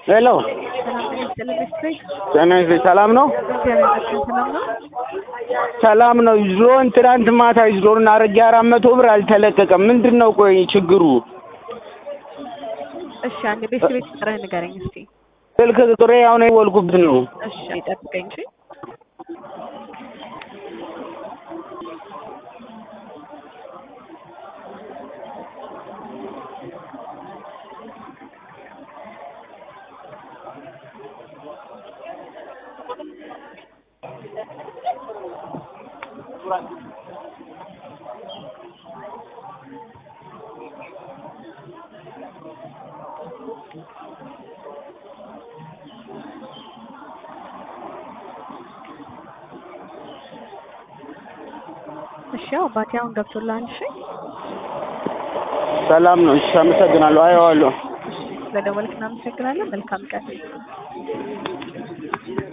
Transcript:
ሄሎ ጤና ይስጥልኝ ሰላም ነው? ሰላም ነው። ዞን ትናንት ማታ ዞን አድርጌ አራት መቶ ብር አልተለቀቀም። ምንድን ነው ቆይ ችግሩ? እሺ አንድ ቤት ቤት ቁጥርህን ንገረኝ እስቲ። ስልክ ቁጥሬ አሁን የወልኩበት ነው። እሺ ጠብቀኝ እሺ። እሺ ያው አባቴ አሁን ገብቶልሃል። እሺ ሰላም ነው። እሺ አመሰግናለሁ። አየዋለሁ። ስለደወልክ እናመሰግናለን። መልካም ቀን